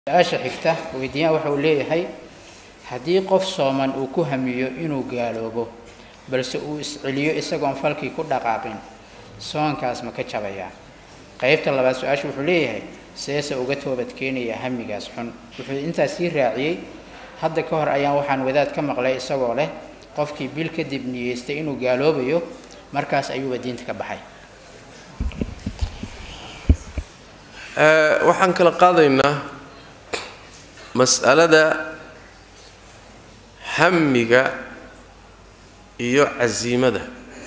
su-aasha xigta weydiiyaan waxa uu leeyahay haddii qof sooman uu ku hamiyo inuu gaaloobo balse uu isceliyo isagoon falkii ku dhaqaaqin soonkaas ma ka jabayaa qeybta labaad su-aasha wuxuu leeyahay seese uga toobadkeenaya hamigaas xun wuxuu intaas sii raaciyey hadda ka hor ayaan waxaan wadaad ka maqlay isagoo leh qofkii bil kadib niyeystay inuu gaaloobayo markaas ayuuba diinta ka baxay waxaan kala qaadaynaa mas'alada hamiga iyo casiimada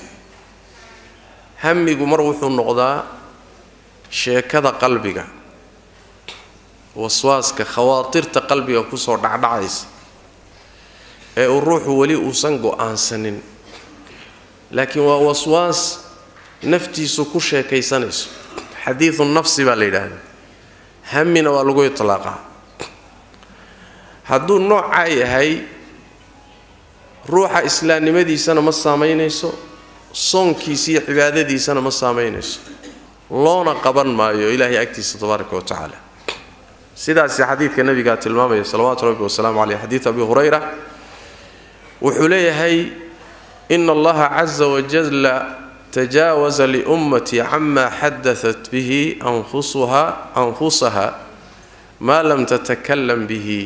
hamigu mar wuxuu noqdaa sheekada qalbiga waswaaska khawaatirta qalbiga kusoo dhacdhacaysa ee uu ruuxu weli uusan go-aansanin laakiin waa waswaas naftiisu ku sheekaysanayso xadiidu nafsi baa la yidhaahdaa hamina waa lagu itlaaqaa hadduu noocaa yahay ruuxa islaamnimadiisana ma saamaynayso soonkiisa iyo cibaadadiisana ma saamaynayso loona qaban maayo ilaahay agtiisa tabaaraka wa tacaala sidaasi xadiidka nabigaa tilmaamaya salawaatu rabbi wasalaamu caleyh xadiid abi hurayra wuxuu leeyahay ina allaha caza wajalla tajaawaza liummatii cama xadaat bihi anfusuha anfusaha maa lam tatakalam bihi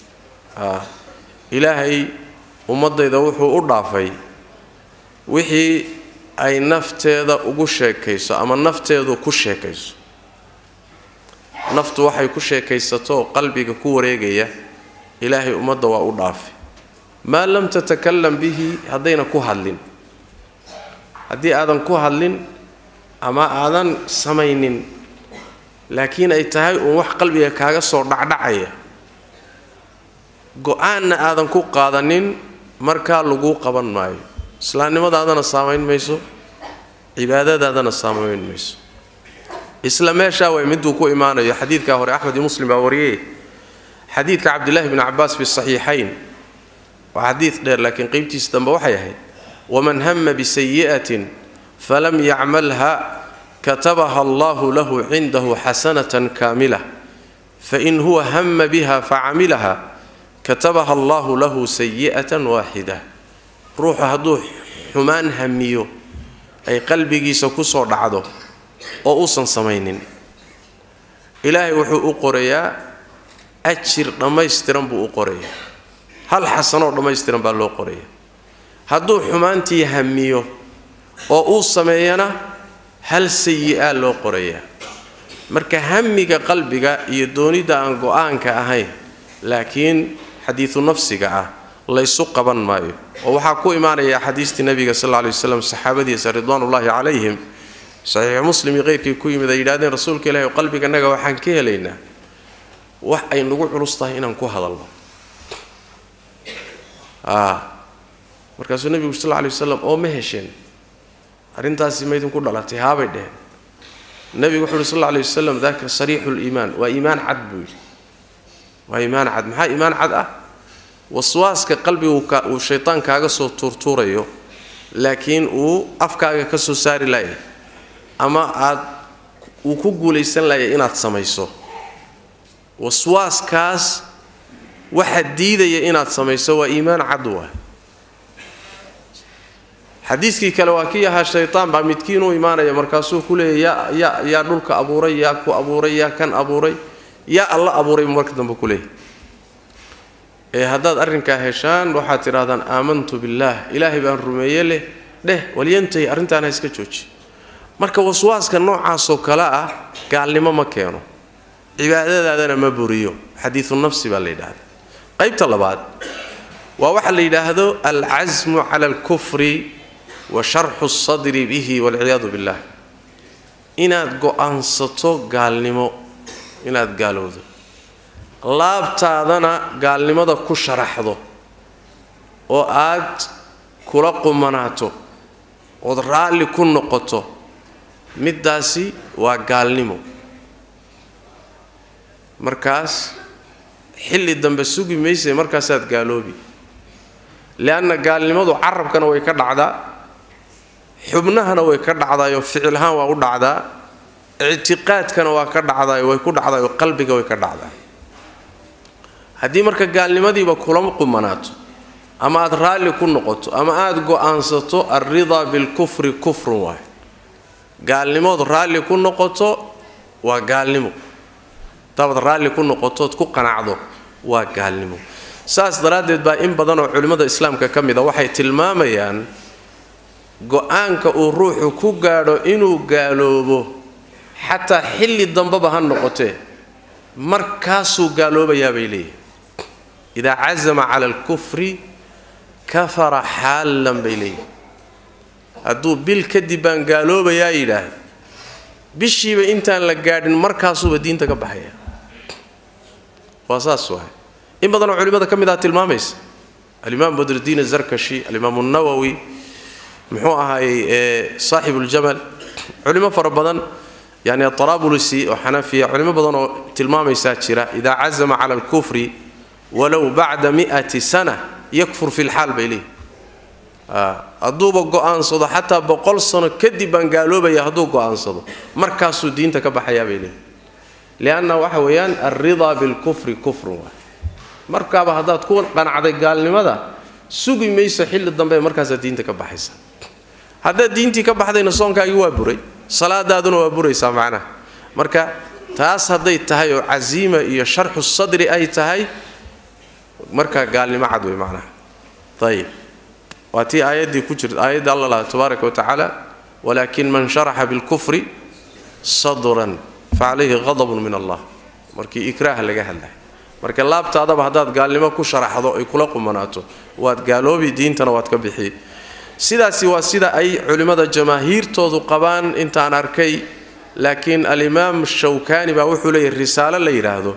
ilaahay ummadayda wuxuu u dhaafay wixii ay nafteeda ugu sheekayso ama nafteedu ku sheekayso naftu waxay ku sheekaysato qalbiga ku wareegaya ilaahay ummadda waa u dhaafay maa lam tatakalam bihi haddayna ku hadlin haddii aadan ku hadlin ama aadan samaynin laakiin ay tahay uun wax qalbiga kaaga soo dhacdhacaya go-aanna aadan ku qaadanin markaa laguu qaban maayo islaamnimadaadana saamayn mayso cibaadadaadana saamayn mayso isla meeshaa way miduu ku imaanayo xadiidkaa hore axmed iyo muslim baa wariyey xadiidka cabdillaahi bni cabaas fi saxiixayn waa xadiid dheer laakiin qeybtiisa dambe waxay ahayd waman hama bisayi'atin falam yacmalha katabaha allahu lahu cindahu xasanatan kaamila fain huwa hama biha facamilaha katabaha allahu lahu sayi'atan waaxida ruuxu hadduu xumaan hamiyo ay qalbigiisa kusoo dhacdo oo uusan samaynin ilaahay wuxuu u qorayaa ajir dhammaystiran buu u qorayaa hal xasanoo dhammaystiran baa loo qoraya hadduu xumaantii hamiyo oo uu sameeyana hal sayi-aa loo qorayaa marka hamiga qalbiga iyo doonidda aan go-aanka ahayn laakiin xadiidu nafsiga ah laysu qaban maayo oo waxaa ku imaanaya axaadiistii nabiga sal lla lay waslam saxaabadiisa ridwaanullaahi calayhim saxiixu muslim iyo qeyrkii ku yimid ay yidhahdeen rasuulka ilaahi qalbiganaga waxaan ka helaynaa wax ay nagu culus tahay inaan ku hadalno markaasuu nebigu sal lla lay wasalam oo ma hesheen arrintaasi maydinku dhalatay haabay dheheen nebigu wuxuu uhi sal alla lay wasalam daka sariixu liimaan waa iimaan cad buu yidhi waa iimaan cad maxaa iimaan cad ah waswaaska qalbiga uu shaytaan kaaga soo tuurtuurayo laakiin uu afkaaga ka soo saari laaya ama aad uu ku guulaysan laaya inaad samayso waswaaskaas waxa diidaya inaad samayso waa iimaan cad waay xadiiskii kale waa kii ahaa shaytaan baa midkiin u imaanaya markaasuu ku leeya yaa yaa dhulka abuuray yaa ku abuuray yaa kan abuuray yaa alla abuuray buu marka dambe ku leeyahy ee haddaad arrinkaa heshaan waxaad tidhahdaan aamantu billaah ilaahay baan rumeeye leh dheh walyantahi arrintaan ha iska jooji marka waswaaska noocaasoo kale ah gaalnimo ma keeno cibaadadaadana ma buriyo xadiidu nafsi baa la yidhaahda qaybta labaad waa waxa la yidhaahdo alcasmu cala alkufri wa sharxu sadri bihi walciyaadu billah inaad go-aansato gaalnimo inaad gaalowdo laabtaadana gaalnimada ku sharaxdo oo aad kula qumanaato ood raalli ku noqoto middaasi waa gaalnimo markaas xilli dambe sugi mayse markaasaad gaaloobi leanna gaalnimadu carabkana way ka dhacdaa xubnahana way ka dhacdaayoo ficilhaan waa u dhacdaa ictiqaadkana waa ka dhacdaay way ku dhacdaayoo qalbiga way ka dhacdaa haddii marka gaalnimadiiba kula qumanaato ama aad raalli ku noqoto ama aada go-aansato alridaa bilkufri kufrun waay gaalnimood raalli ku noqoto waa gaalnimo hadabaad raalli ku noqotood ku qanacdo waa gaalnimo saas daraaddeed baa in badan oo culimmada islaamka ka mid a waxay tilmaamayaan go-aanka uu ruuxu ku gaadho inuu gaaloobo xataa xilli dambeba ha noqotee markaasuu gaaloobayaa bay leeyihin idaa casama cala alkufri kafara xaallan bay leeyihin hadduu bil kadib baan gaaloobayaa yidhaahda bishiiba intaan la gaadhin markaasuuba diinta ka baxaya waa saas waay in badanoo culimmada ka mid ah tilmaamaysa alimaam badrudiin azarkashi alimaam nawowi muxuu ahaayey saaxibuuljamal culimo fara badan yani atarabulusi oo xanafiya culimo badan oo tilmaamaysaa jira idaa cazama cala alkufri walow bacda mi'ati sana yakfur fi lxaal bay leeyihi hadduuba go-aansado xataa boqol sano kadib baan gaaloobaya hadduu go-aansado markaasuu diinta ka baxayaa bay leeyihi lianna waxa weeyaan alridaa bilkufri kufrun waay markaaba haddaad ku qanacday gaalnimada sugi mayso xilli dambe markaasaad diinta ka baxaysa haddaad diintii ka baxdayna soonkaagii waa buray salaadaaduna waa buraysaa macnaha marka taas hadday tahay oo casiima iyo sharxu sadri ay tahay markaa gaalnimo cad wey macnaha ayib waa tii aayaddii ku jirta aayadda alla laha tabaaraka wa tacaala walaakin man sharaxa bilkufri sadran facalayhi qadabun min allah markii ikraaha laga hadlay marka laabtaadaba haddaad gaalnimo ku sharaxdo ay kula qumanaato waad gaaloobi diintana waad ka bixi sidaasi waa sida ay culimmada jamaahiirtoodu qabaan intaan arkay laakiin alimaam shawkani baa wuxuu leeyahy risaalo la yidhaahdo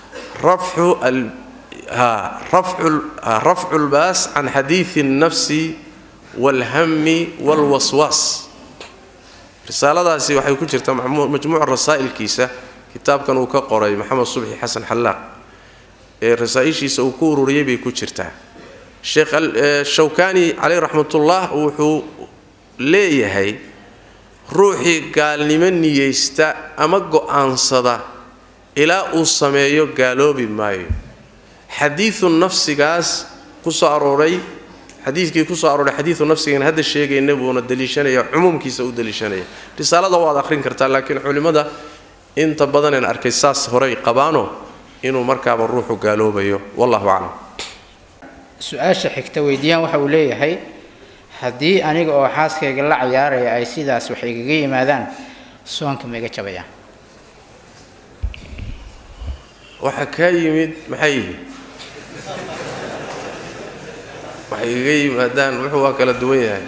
rafcu lbaas can xadiidi الnafsi wاlhami wاlwaswaas risaaladaasi waxay ku jirtaa majmuuca rasaa'ilkiisa kitaabkan uu ka qoray maxamed subxi xasan xallaaq ee rasaa-ishiisa uu ku ururiyey bay ku jirtaa sheekh shawkani caleyh raxmatullah wuxuu leeyahay ruuxii gaalnimo niyeysta ama go-aansada ilaa uu sameeyo gaaloobi maayo xadiidu nafsigaas ku soo arooray xadiidkii kusoo arooray xadiidu nafsigan hadda sheegayna buuna daliishanaya cumuumkiisa u daliishanaya risaalada waad akhrin kartaa laakiin culimmada inta badaneen arkay saas horey qabaano inuu markaaba ruuxu gaaloobayo wallahu aclam su-aasha xigta weydiiyaan waxa uu leeyahay haddii aniga oo xaaskayga la cayaaraya ay sidaas wax igaga yimaadaan soonka ma iga jabayaan waxa kaa yimid maxay yihiin waxay igaga yimaadaan wuxuu waa kala duwan yahay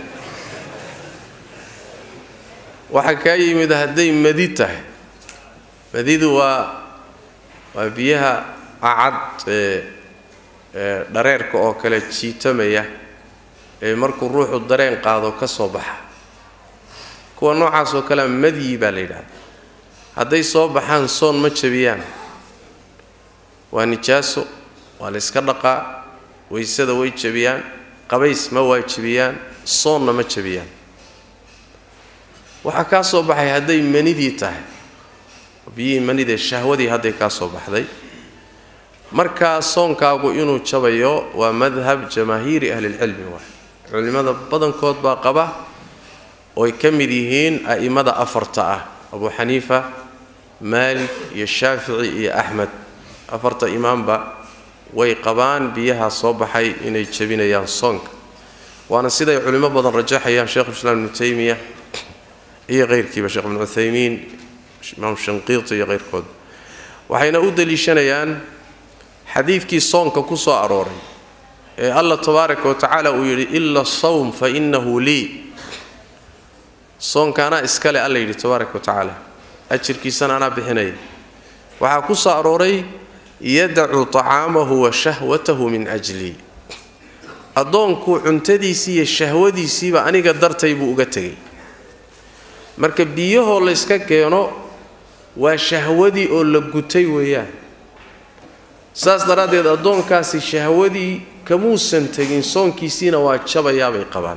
waxa kaa yimid hadday madi tahay madidu waa waa biyaha acad ee ee dhareerka oo kale jiitamaya ee markuu ruuxu dareen qaado ka soo baxa kuwa noocaas oo kalea madyi baa la yidhahda hadday soo baxaan soon ma jabiyaan waa nijaaso waa la yska dhaqaa waysada way jabiyaan qabays ma waajibiyaan soonna ma jabiyaan waxaa kaa soo baxay hadday manidii tahay biyihii manidee shahwadii hadday kaa soo baxday markaa soonkaagu inuu jabayo waa madhab jamaahiiri ahlilcilmi waay culimmada badankood baa qaba ooy ka mid yihiin a'immada afarta ah abu xaniifa maalik iyo shaafici iyo axmed afarta imaamba way qabaan biyaha soo baxay inay jebinayaan soonka waana siday culimo badan rajaxayaan sheikhulislaam ibnu taymiya iyo keyrkiiba sheekh ibnu cuthaymiin imaam shanqiiti iyo keyrkood waxayna u daliishanayaan xadiidkii soonka ku soo arooray ee allah tabaaraka wa tacaala uu yidhi ila sawm fa innahu lii soonka anaa iskale alla yidhi tabaaraka wa tacaala ajirkiisana anaa bixinaya waxaa ku soo arooray yadacu tacaamahu wa shahwatahu min ajlii addoonkuu cuntadiisii iyo shahwadiisiiba aniga dartay buu uga tegay marka biyahoo layska keeno waa shahwadii oo la gutay weeyaan saas daraaddeed addoonkaasi shahwadii kamuusan tegin soonkiisiina waa jabayaabay qabaan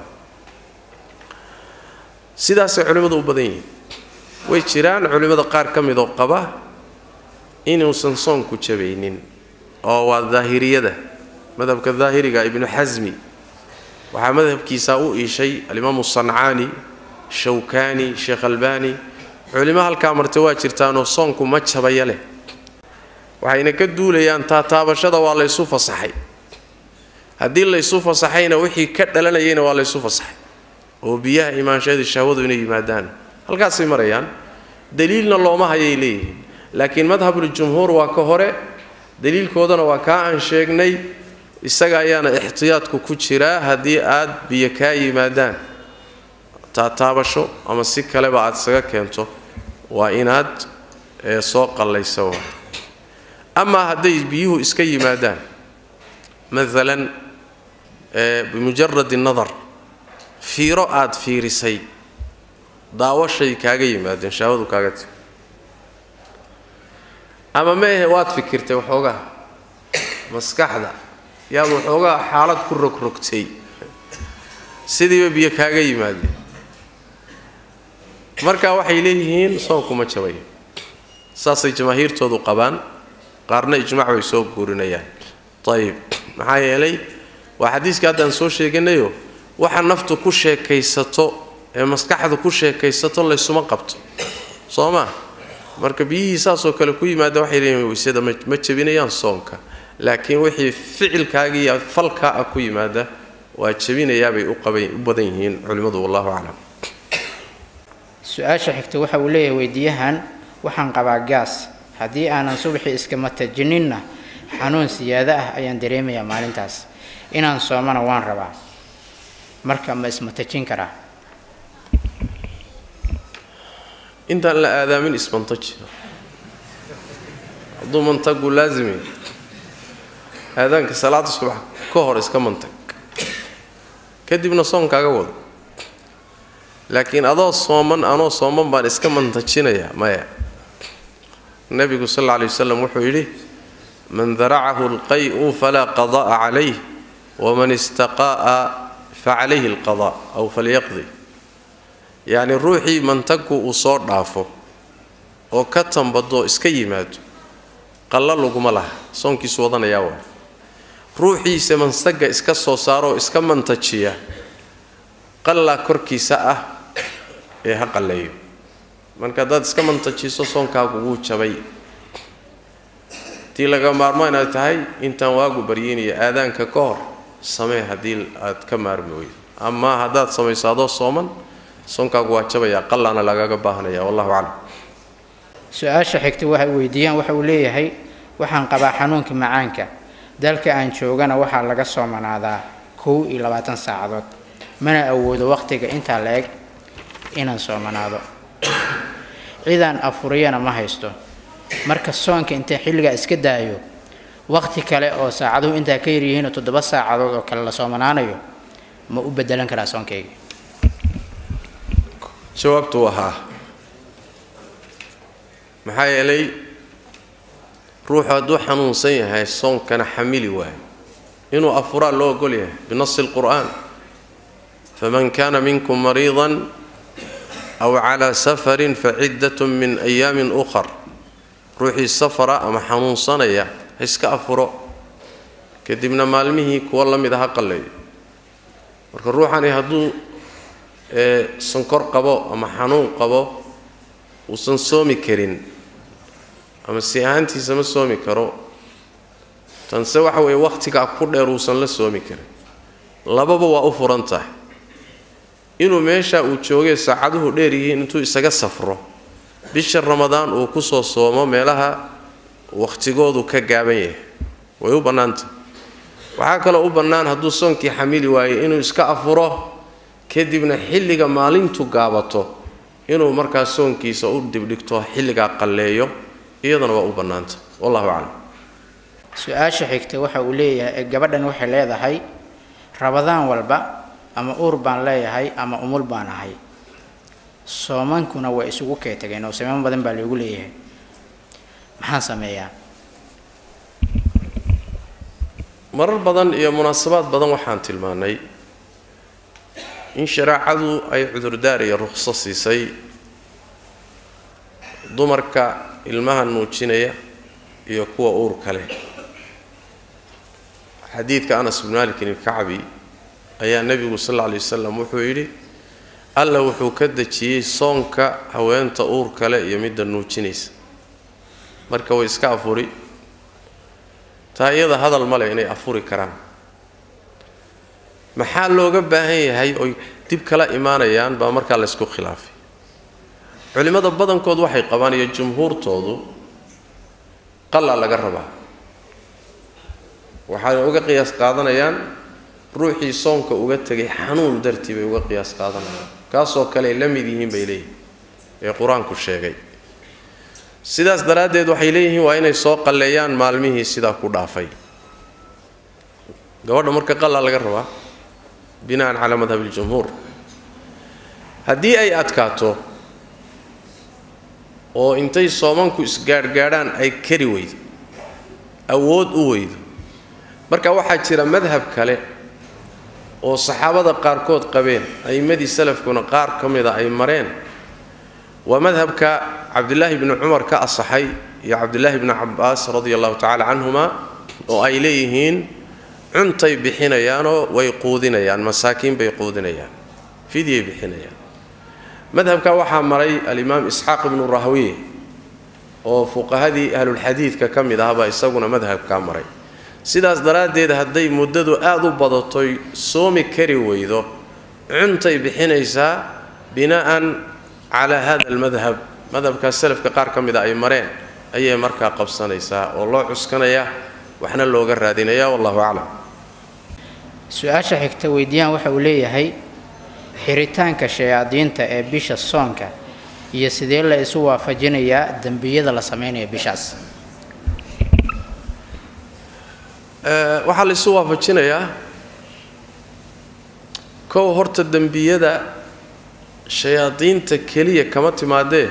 sidaasay culimmadu u badan yihiin way jiraan culimmada qaar ka midoo qaba inuusan soonku jabaynin oo waa daahiriyada madhabka daahiriga ibnu xasmi waxaa madhabkiisaa u iishay alimaamu sancaani shawkaani sheekh albani culimo halkaa marta waa jirtaanoo soonku ma jabaya leh waxayna ka duulayaan taataabashada waa laysu fasaxay haddii laysu fasaxayna wixii ka dhalanayayna waa laysu fasaxay oo biyaha imaanshadii shahwadu inay yimaadaan halkaasay marayaan daliilna looma hayay leeyihiin laakiin madhabuljumhuur waa ka hore daliilkoodana waa kaa aan sheegnay isaga ayaana ixtiyaadku ku jiraa haddii aad biyo kaa yimaadaan taataabasho ama si kaleba aad isaga keento waa inaad soo qallayso amaa hadday biyuhu iska yimaadaan maalan bimujaradi nadar fiiro aad fiirisay daawashay kaaga yimaadeen shahwadu kaaga timi ama meehe waad fikirtay waxoogaa maskaxda yaad waxoogaa xaalad ku rogrogtay sidiiba biyo kaaga yimaadeen marka waxay leeyihiin soonkuma jabaya saasay jamaahiirtoodu qabaan qaarna ijmac bay soo guurinayaan ayib maxaa yeelay waa xadiiska haddaan soo sheeganayo waxa naftu ku sheekaysato ee maskaxda ku sheekaysato laysuma qabto soo maa marka biyihii saasoo kale ku yimaada waxay leeyihin waysada ma jebinayaan soonka laakiin wixii ficilkaaga iyo falkaa ah ku yimaada waa jebinayaabay u badan yihiin culimmadu wallahu aclam su-aasha xigta waxa uu leeyahay weydiiyahan waxaan qabaa gaas haddii aanan subaxii iskama tajininna xanuun siyaado ah ayaan dareemayaa maalintaas inaan soomana waan rabaa marka ma isma tajin karaa intaan la aadaamin ismantaji hadduu mantagu laazimay aadaanka salaada subax ka hor iska mantag kadibna soonkaaga wado laakiin adoo sooman anoo sooman baan iska mantajinayaa maya nebigu sal alla alay wasalam wuxuu yidhi man daracahu alqay'u falaa qada'a calayh waman istaqaa'a facalayhi alqada aw falyaqdi yacni ruuxii mantagu uu soo dhaafo oo ka tambadoo iska yimaado qalla laguma laha soonkiisu wadanayaa waa ruuxiisa mansaga iska soo saaroo iska mantajiya qallaa korkiisa ah ee ha qalleeyo marka haddaad iska mantajiso soonkaagu wuu jabay tii laga maarmo inaad tahay intaan waagu baryiinaya aadaanka ka hor samee haddii aad ka maarmi weydo amaa haddaad samayso adoo sooman soonkaagu waa jabayaa qallaana lagaga baahanaya wallahu aclam su-aasha xigta waxay weydiiyaan waxa uu leeyahay waxaan qabaa xanuunka macaanka dalka aan joogana waxaa laga soomanaadaa kow iyo labaatan saacadood mana awoodo waqtiga intaa la eg inaan soomanaado cidaan afuriyana ma haysto marka soonka intay xilligaa iska daayo waqti kale oo saacaduhu intaa ka yaryihiinoo toddoba saacadood oo kale la soomanaanayo ma u bedelan karaa soonkayga jawaabtu ahaa maxaa yeelay ruuxu hadduu xanuunsan yahay soonkana xamili waayo inuu afuraa loo ogol yahay binasi alqur'aan faman kana minkum mariidan aw calaa safarin faciddatun min ayaamin ukhar ruuxii safara ama xanuunsanaya ha iska afuro kadibna maalmihii kuwa la mid a ha qalleeyo marka ruuxani hadduu sankor qabo ama xanuun qabo uusan soomi karin ama si ahaantiisa ma soomi karo tanse waxa weeye wakhtigaa ku dheer uusan la soomi karin lababa waa u furan tahay inuu meesha uu joogay saacaduhu dheer yihiin intuu isaga safro bisha ramadaan uu ku soo soomo meelaha wakhtigoodu ka gaaban yahay way u bannaantah waxaa kaloo u bannaan hadduu soonkii xamili waayo inuu iska afuro kadibna xilliga maalintu gaabato inuu markaa soonkiisa u dibdhigto xilligaa qalleeyo iyadana waa u bannaanta wallahu aclam su-aasha xigta waxa uu leeyahay gabadhan waxay leedahay rabadaan walba ama uur baan leeyahay ama umul baan ahay soomankuna waa isugu kee tageen oo sameyn badan baa loogu leeyahay maxaan sameeyaa marar badan iyo munaasabaad badan waxaan tilmaannay in shareecadu ay cudurdaar iyo rukhso siisay dumarka ilmaha nuujinaya iyo kuwa uurka leh xadiidka anas bn malikin ilkacbi ayaa nebigu sal alla alay wasalam wuxuu yidhi alla wuxuu ka dejiyey soonka haweenta uur kale iyo midda nuujinaysa marka way iska afuri taa iyada hadal male inay afuri karaan maxaa looga baahan yahay oy dib kala imaanayaan baa markaa laysku khilaafay culimmada badankood waxay qabaan iyo jumhuurtoodu qalaa laga rabaa waxay uga qiyaas qaadanayaan ruuxii soonka uga tegay xanuun dartii bay uga qiyaas qaadanayaan kaasoo kale ay la mid yihiin bay leeyihin ee qur-aanku sheegay sidaas daraaddeed waxay leeyihiin waa inay soo qalleeyaan maalmihii sidaa ku dhaafay gabadha marka qalaa laga rabaa bina'an calaa madhabi iljumhuur haddii ay adkaato oo intay soomanku isgaadhgaadhaan ay kari weydo awood u weydo marka waxaa jira madhab kale oo saxaabada qaarkood qabeen a'immadii salafkuna qaar ka mida ay mareen waa madhabka cabdilaahi bni cumar ka asaxay iyo cabdilaahi bni cabbaas radia allahu tacala canhuma oo ay leeyihiin cuntay bixinayaanoo way quudinayaan masaakiin bay quudinayaan fidyay bixinayaan madhabka waxaa maray alimaam isxaaq ibnu rahwiye oo fuqahadii ahlulxadiidka ka mid ahbaa isaguna madhabkaa maray sidaas daraaddeed hadday muddadu aada u badatoy soomi kari weydo cuntay bixinaysaa bina'an calaa hada almadhab madhabkaas salafka qaar ka mida ay mareen ayay markaa qabsanaysaa oo loo cuskanayaa waxna looga raadinaya wallahu aclam su-aasha xigta weydiiyaan waxa uu leeyahay xiritaanka shayaadiinta ee bisha soonka iyo sidee la isu waafajinayaa dembiyada la sameynaya bishaas waxaa la isu waafajinayaa kow horta dembiyada shayaadiinta keliya kama timaadee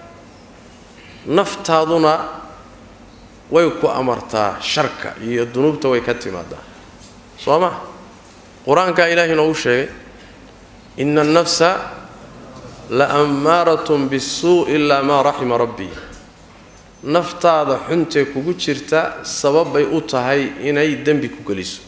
naftaaduna way ku amartaa sharka iyo dunuubta way ka timaadaa soo ma qur-aankaa ilaahay noogu sheegay ina annafsa la ammaaratun bisuu ilaa maa raxima rabbii naftaada xuntee kugu jirta sababbay u tahay inay dembi ku geliso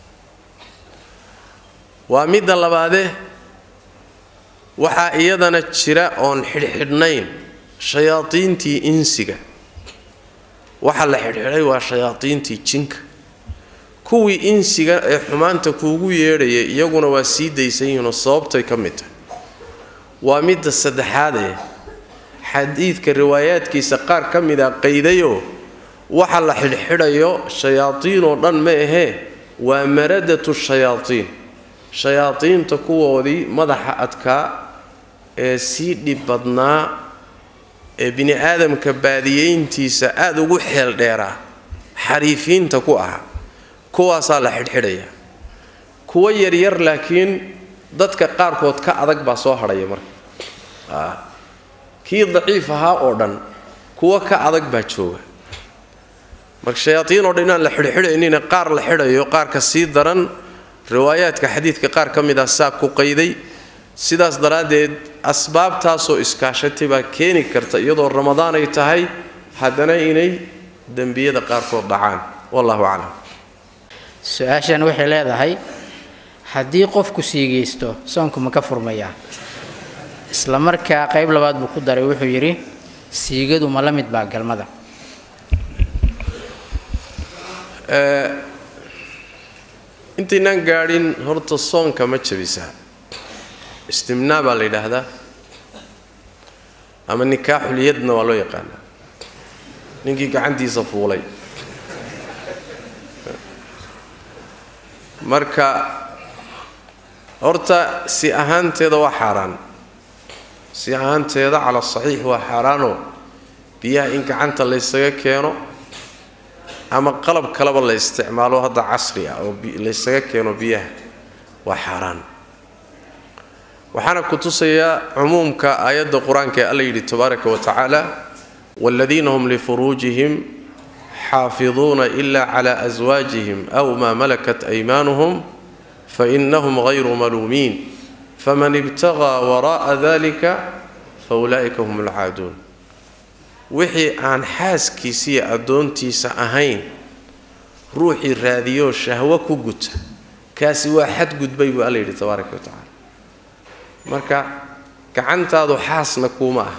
waa midda labaadee waxaa iyadana jira oon xidhxidhnayn shayaadiintii insiga waxa la xidhxidhay waa shayaadiintii jinka kuwii insiga ee xumaanta kuugu yeedhayay iyaguna waa sii daysan yihiinoo sababtay ka mid tahay waa midda saddexaad ee xadiidka riwaayaadkiisa qaar ka mid a qaydayoo waxa la xidhxidhayo shayaadiin oo dhan ma ahee waa maradatu shayaadiin shayaadiinta kuwoodii madaxa adkaa ee sii dhib badnaa ee bini aadamka baadiyeyntiisa aada ugu xeel dheeraa xariifiinta ku ahaa kuwaasaa la xidhxidhaya kuwo yaryar laakiin dadka qaarkood ka adag baa soo hadhaya marka kii daciif ahaa oo dhan kuwo ka adag baa jooga marka shayaadiin oo dhan inaan la xidhxidhaynina qaar la xidhayo qaarka sii daran riwaayaadka xadiidka qaar ka mid ah saa ku qayday sidaas daraaddeed asbaabtaasoo iskaashatay baa keeni karta iyadoo ramadaan ay tahay haddana inay dembiyada qaarkood dhacaan wallahu aclam su-aashan waxay leedahay haddii qofku siigaysto soonku ma ka furmayaa isla markaa qayb labaad buu ku daray wuxuu yidhi siigadu ma la mid baa galmada intaynaan gaadhin horta soonka ma jabisaa istimnaa baa la yidhaahdaa ama nikaaxulyadna waa loo yaqaanaa ninkii gacantiisa fuulay marka horta si ahaanteeda waa xaaraan si ahaanteeda cala saxiix waa xaaraanoo biyaha in gacanta laysaga keeno ama qalab kaleba la isticmaalo hadda casri ah oo laysaga keeno biyaha waa xaaraan waxaana ku tusayaa cumuumka aayadda qur-aanka ee alla yidhi tabaaraka wa tacaala waaladiina hum lifuruujihim xaafiduuna ila cala aswaajihim aw maa malakat aymaanuhum fainahum hayru maluumiin faman ibtaqaa wara'a dalika faulaa'ika hum alcaaduun wixii aan xaaskiisa iyo addoontiisa ahayn ruuxii raadiyoo shahwo ku guta kaasi waa xadgudbay buu alla yidhi tabaaraka wa tacaala marka gacantaadu xaasna kuuma ah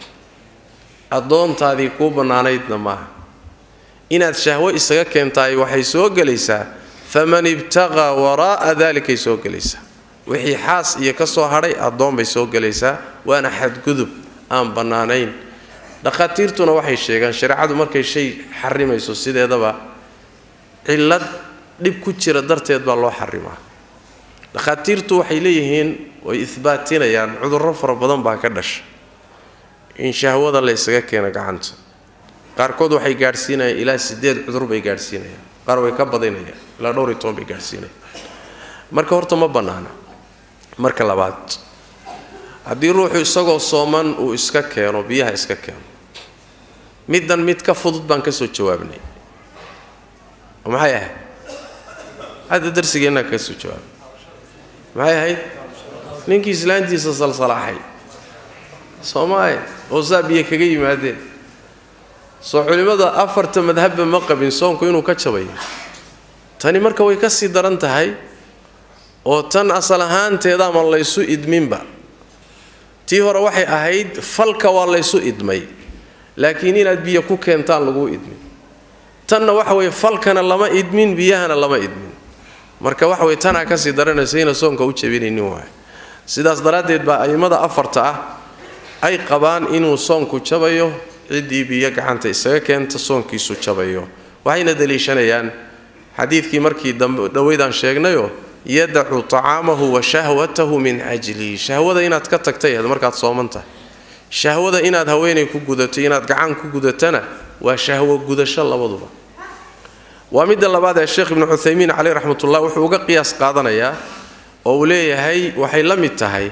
addoontaadii kuu bannaanaydna maaha inaad shahwo isaga keentaay waxay soo gelaysaa faman ibtaqaa waraa'a dalikay soo gelaysaa wixii xaas iyo ka soo hadhay addoon bay soo gelaysaa waana xadgudub aan bannaanayn dhakhaatiirtuna waxay sheegaan shareecadu markay shay xarimayso sideedaba cillad dhib ku jira darteed baa loo xarimaa dhakhaatiirtu waxay leeyihiin way ihbaatinayaan cudurro fara badan baa ka dhasha in shahwada la ysaga keeno gacanta qaarkood waxay gaadhsiinayaan ilaa sideed cudur bay gaadhsiinayaan qaar way ka badinayaan ilaa dhowr iyo toban bay gaadhsiinayaan marka horta ma bannaana marka labaad haddii ruuxu isagoo sooman uu iska keeno biyaha iska keeno middan mid ka fudud baan ka soo jawaabnay oo maxay ahayd hadda darsigeennaa kaga soo jawaabnay maxay ahayd ninkii islaantiisa salsalaaxay soomaaye oo saa biyo kaga yimaadeen soo culimmada afarta madhabba ma qabin soonku inuu ka jabayo tani marka way ka sii daran tahay oo tan asal ahaanteeda ma laysu idminba tii hore waxay ahayd falka waa laysu idmay laakiin inaad biyo ku keentaan laguu idmin tanna waxa weye falkana lama idmin biyahana lama idmin marka waxa weye tanaa kasii daranaysa ina soonka u jabinaynin waay sidaas daraaddeed baa a'immada afarta ah ay qabaan inuu soonku jabayo ciddii biyo gacanta isaga keenta soonkiisu jabayo waxayna daliishanayaan xadiidkii markii dhoweydaan sheegnayoo yadacu tacaamahu wa shahwatahu min ajlihi shahwada inaad ka tagtay markaad sooman tahay shahwada inaad haweenay ku gudato inaad gacan ku gudatana waa shahwo gudasho labaduba waa midda labaad ee sheekh ibnu cuthaymiin caleyh raxmatullah wuxuu uga qiyaas qaadanayaa oo uu leeyahay waxay la mid tahay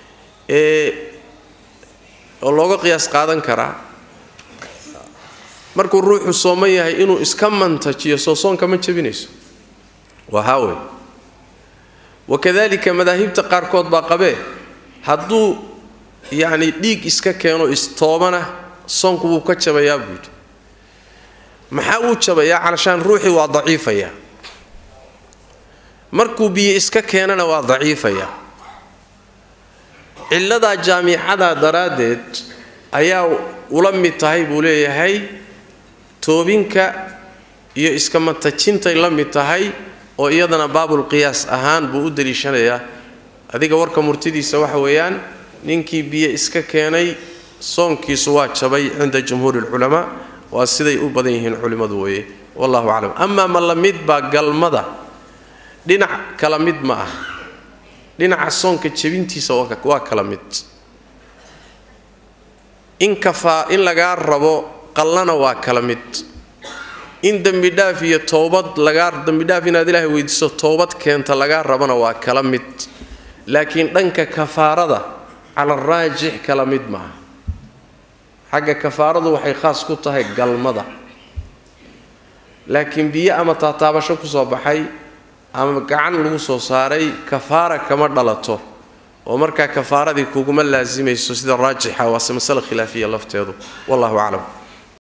oo looga qiyaas qaadan karaa markuu ruuxu sooman yahay inuu iska mantajiyo soo soonka ma jabinayso waa haawey wakadalika madaahibta qaarkood baa qabee hadduu yacni dhiig iska keeno istoobana soonku wuu ka jabayaa buu yidhi maxaa uu jabayaa calashaan ruuxii waa daciifayaa markuu biyo iska keenana waa daciifayaa cilladaa jaamicada daraaddeed ayaa ula mid tahay buu leeyahay toobinka iyo iska matajintay la mid tahay oo iyadana baabulqiyaas ahaan buu u daliishanayaa adiga warka murtidiisa waxa weeyaan ninkii biyo iska keenay soonkiisu waa jabay cinda jumhuuri lculamaa waa siday u badan yihiin culimmadu weeye wallahu aclam amaa ma la mid baa galmada dhinac kala mid ma ah dhinaca soonka jebintiisa waa kala mid in kafaa in lagaa rabo qallana waa kala mid in dembidhaaf iyo toobad lagaa dembidhaaf inaad ilaahay weydiiso toobad keenta lagaa rabana waa kala mid laakiin dhanka kafaarada cala raajix kala mid maaha xagga kafaaradu waxay khaas ku tahay galmada laakiin biyo ama taataabasho kusoo baxay ama gacan lagu soo saaray kafaara kama dhalato oo markaa kafaaradii kuguma laasimayso sida raajixa waase masale khilaafiya lafteedu wallahu aclam